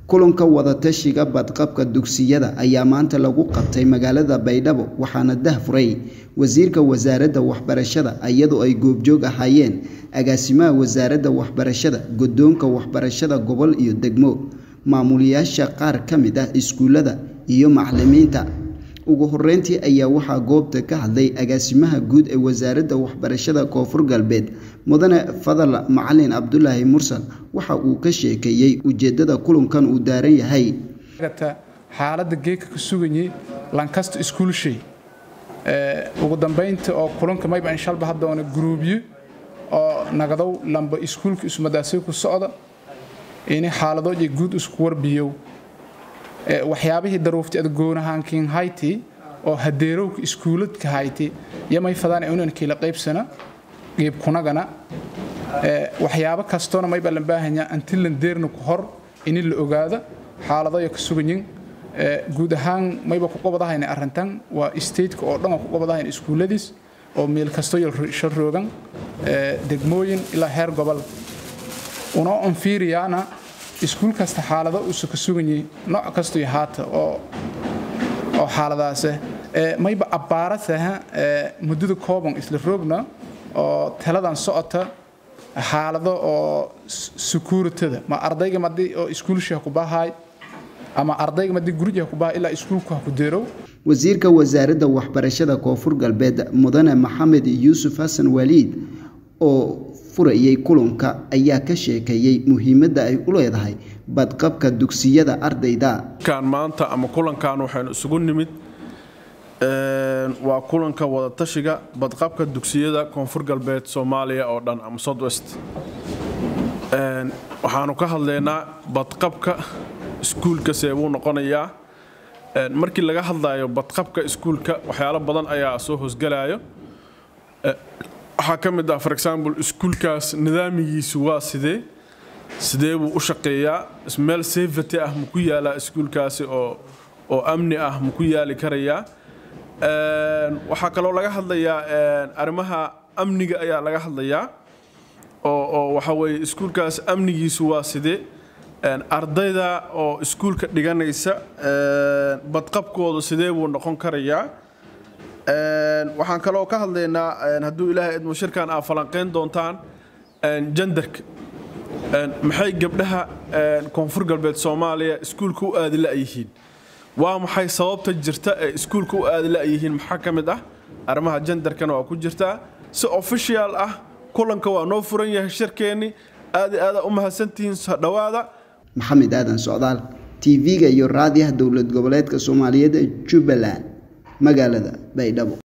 kulanka wadatashiga badqabka dugsiyada ayaa maanta lagu qabtay magaalada baydhabo waxaana dahfuray wasiirka wasaaradda waxbarashada iyadoo ay goobjoog ahaayeen agaasimaha wasaaradda waxbarashada guddoonka waxbarashada gobol iyo degmo maamulayaasha qaar ka mid ah iskuulada iyo macalimiinta ugu horeyntii ayaa waxaa goobta ka hadlay agaasimaha guud ee wasaaradda waxbarashada koonfur galbeed mudane fadal macalin cabdulaahi mursal waxa uu ka sheekeeyey ujeedada kulankan uu daaran yahay xaalada geeka ka suganyay lankasta iskuulshay ugu dambaynta oo kulanka mayba inshalba haddoona guruubyo oo nagadow lamba iskuulka ismadaasay ku socda ini xaaladooja guud isku warbiyow waxyaabihii daruufti ad goonahaankiin hayti oo hadeerowka iskuuladka hayti yamay fadaan unankiila qaybsana qiib kunagana waxyaabo kastoona mayba lan baahanyaa antilan deerna ku hor ini la ogaada xaaladooya ka suganyin guud ahaan mayba ku qabadahayna arrintan waa stateka oo dhan oo ku qabadahayn iskuulladiis oo meel kastoyo shal roogan degmooyin ilaa heer gobol unoo onfiiriyaana iskuul kasta xaalado uusa ka suganyay nooc kastoy haata oo oo xaaladaase mayba abbaarasaha muddada kooban isla roogna oo taladan socota xaalado oo sukuuritada ma ardayga madii oo iskuulshiha ku bahaay ama ardayga madii gurijiha ku bahay ilaa iskuulku ha ku deerow wasiirka wasaaradda waxbarashada koonfur galbeed mudane maxamed yuusuf xasan waliid oo furayay kulanka ayaa ka sheekeeyey muhiimadda ay u leedahay badqabka dugsiyada ardayda kan maanta ama kulankan waxaynu isugu nimid waa kulanka wadatashiga badqabka dugsiyada koonfur galbeed soomaaliya oo dhan ama southwest waxaanu ka hadlaynaa badqabka iskuulka see buu noqonayaa markii laga hadlayo badqabka iskuulka waxyaalo badan ayaa soo hoosgalayo waxaa ka mid ah for example iskuulkaas nidaamigiisu waa sidee sidee buu u shaqeeyaa meel safety ah ma ku yaalaa iskuulkaasi oo oo amni ah ma ku yaali karayaa waxaa kaloo laga hadlayaa arrimaha amniga ayaa laga hadlayaa oo oo waxa weeye iskuulkaas amnigiisu waa sidee ardayda oo iskuulka dhiganaysa badqabkooda sidee buu noqon karayaa waxaan kaloo ka hadlaynaa hadduu ilaahay idmo shirkan aa falanqayn doontaan jandarka maxay gabdhaha koonfur galbeed soomaaliya iskuulka u aadi la'yihiin waa maxay sababta jirta ee iskuulka u aadi la'yihiin maxaa ka mid ah arrimaha jandarkana waa ku jirtaa si official ah kulanka waa noo furan yahay shirkeenni aad i aada u mahadsantihiin dhowaada maxamed aadan socdaal tv-ga iyo raadiyaha dowlad goboleedka soomaaliyeed ee jubbaland magaalada baydhabo